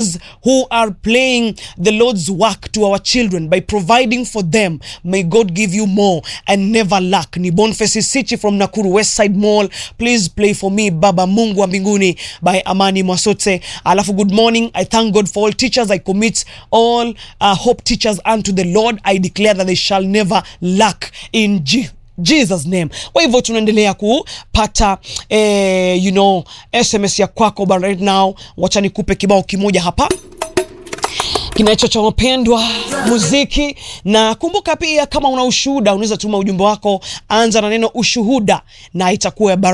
those who are playing the Lord's work to our children by providing for them. May God give you more and never lack. Ni Boniface Sichi from Nakuru West Side Mall. Please play for me Baba Mungu wa mbinguni by Amani Mwasote. Alafu good morning. I thank God for all teachers. I commit all uh, hope teachers unto the Lord. I declare that they shall never lack in Jesus Jesus name. Kwa hivyo tunaendelea kupata eh, you know, SMS ya kwako but right now wacha nikupe kibao kimoja hapa kinacho cha wapendwa muziki, na kumbuka pia, kama una ushuhuda unaweza tuma ujumbe wako, anza na neno ushuhuda na itakuwa ya baraka.